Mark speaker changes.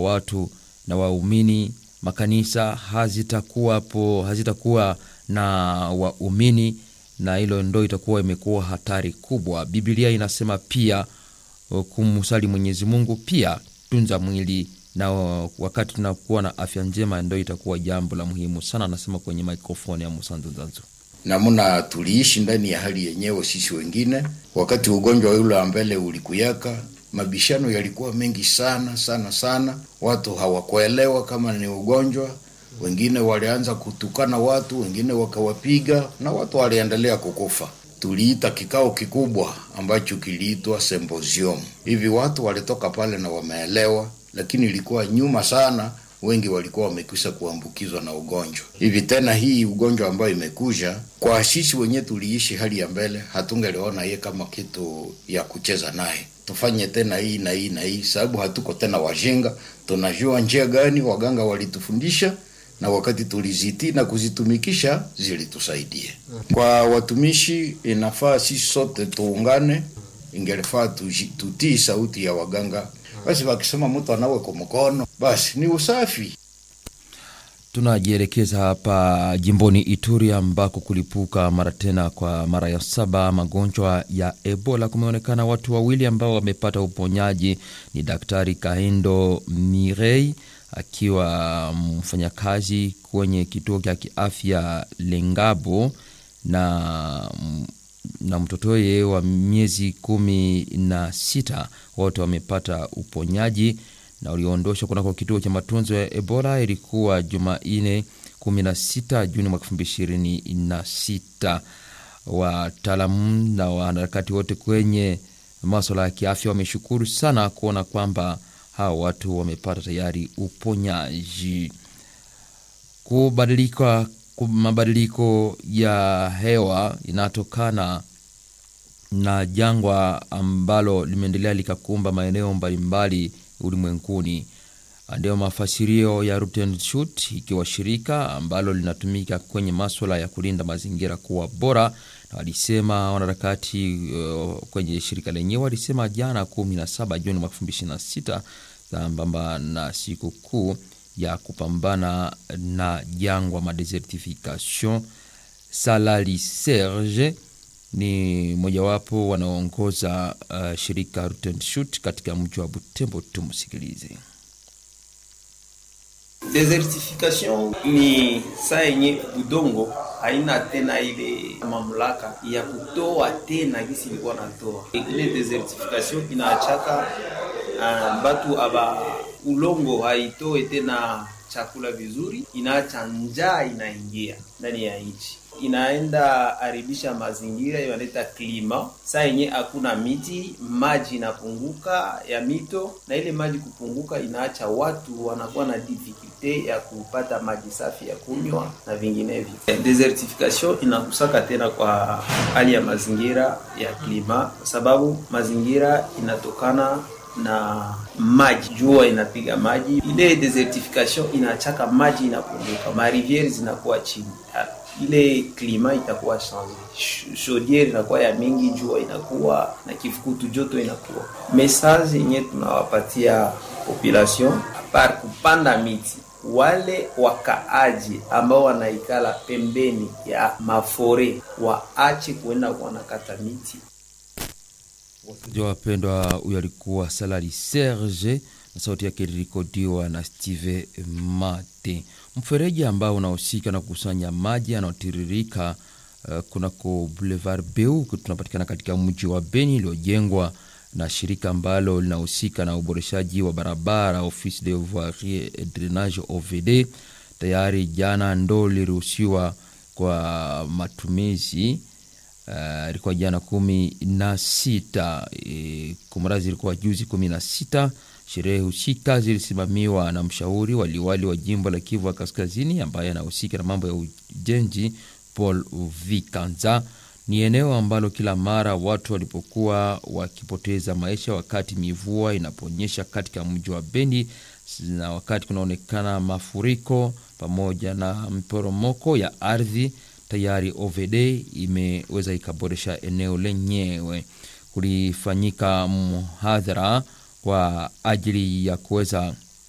Speaker 1: watu na waumini, makanisa hazitakuwapo, hazitakuwa na waumini, na hilo ndo itakuwa imekuwa hatari kubwa. Biblia inasema pia kumsali Mwenyezi Mungu, pia tunza mwili na wakati tunakuwa na afya njema, ndo itakuwa jambo la muhimu sana, anasema kwenye mikrofoni ya Musanzu Zanzu.
Speaker 2: Namna tuliishi ndani ya hali yenyewe sisi wengine, wakati ugonjwa ule wa mbele ulikuyaka, mabishano yalikuwa mengi sana sana sana, watu hawakuelewa kama ni ugonjwa. Wengine walianza kutukana watu, wengine wakawapiga na watu waliendelea kukufa. Tuliita kikao kikubwa ambacho kiliitwa symposium. Hivi watu walitoka pale na wameelewa, lakini ilikuwa nyuma sana wengi walikuwa wamekwisha kuambukizwa na ugonjwa. Hivi tena hii ugonjwa ambayo imekuja kwa sisi wenyewe, tuliishi hali ya mbele, hatungeliona ye kama kitu ya kucheza naye. Tufanye tena hii na hii na hii, sababu hatuko tena wajinga, tunajua njia gani waganga walitufundisha na wakati tulizitii na kuzitumikisha zilitusaidia. Kwa watumishi, inafaa sisi sote tuungane, ingelifaa tutii sauti ya waganga basi wakisema mtu anawe kwa mkono basi ni usafi.
Speaker 1: Tunajielekeza hapa jimboni Ituri ambako kulipuka mara tena kwa mara ya saba magonjwa ya Ebola. Kumeonekana watu wawili ambao wamepata uponyaji. Ni Daktari Kahindo Mirei akiwa mfanyakazi kwenye kituo cha kiafya Lengabo na na mtotoye wa miezi kumi na sita wote wamepata uponyaji na ulioondoshwa kunako kituo cha matunzo ya Ebola. Ilikuwa Jumanne 16 Juni mwaka 2026. Wataalamu na wanaharakati wote kwenye maswala ya kiafya wameshukuru sana kuona kwamba hawa watu wamepata tayari uponyaji. Kubadilika mabadiliko ya hewa inatokana na jangwa ambalo limeendelea likakumba maeneo mbalimbali ulimwenguni. Ndio mafasirio ya Rutenshut, ikiwa shirika ambalo linatumika kwenye maswala ya kulinda mazingira kuwa bora, na walisema wanaharakati uh, kwenye shirika lenyewe walisema jana 17 Juni mwaka 2026 sambamba na siku kuu ya kupambana na jangwa ma desertification. Salali Serge ni mojawapo wanaoongoza uh, shirika Rutenshut katika mji wa Butembo. Tumsikilize.
Speaker 3: Desertification ni saa yenye udongo haina tena ile mamlaka ya kutoa tena gisi ilikuwa natoa. Ile desertification inaachaka uh, batu aba ulongo haitoe tena chakula vizuri, inaacha njaa inaingia ndani ya nchi, inaenda haribisha mazingira, inaleta klima. Saa yenye hakuna miti, maji inapunguka ya mito, na ile maji kupunguka inaacha watu wanakuwa na difficulte ya kupata maji safi ya kunywa na vinginevyo. Desertification inakusaka tena kwa hali ya mazingira ya klima, kwa sababu mazingira inatokana na maji, jua inapiga maji, ile desertification inachaka maji inapunguka, mariviere zinakuwa chini, ile klima itakuwa change, chaudiere inakuwa ya mingi, jua inakuwa na kifukutu, joto inakuwa. Message yenye tunawapatia population apart kupanda miti, wale wakaaji ambao wanaikala pembeni ya mafore waache kuenda wanakata miti.
Speaker 1: Wasikilizaji wapendwa, huyo alikuwa Salari Serge na sauti yake ilirekodiwa na Steve Mate. Mfereji ambao unahusika na kukusanya maji yanayotiririka uh, kunako Boulevard Beu tunapatikana katika mji wa Beni iliyojengwa na shirika ambalo linahusika na uboreshaji wa barabara Office de Voirie et Drainage OVD. Tayari jana ndo liruhusiwa kwa matumizi ilikuwa uh, jana kumi na sita e, kumrazi ilikuwa juzi kumi na sita. Sherehe husika zilisimamiwa na mshauri waliwali wa jimbo la Kivu ya Kaskazini ambaye anahusika na mambo ya ujenzi Paul Vikanza. Ni eneo ambalo kila mara watu walipokuwa wakipoteza maisha wakati mivua inaponyesha katika mji wa Beni na wakati kunaonekana mafuriko pamoja na mporomoko ya ardhi tayari OVD imeweza ikaboresha eneo lenyewe. Kulifanyika mhadhara kwa ajili ya kuweza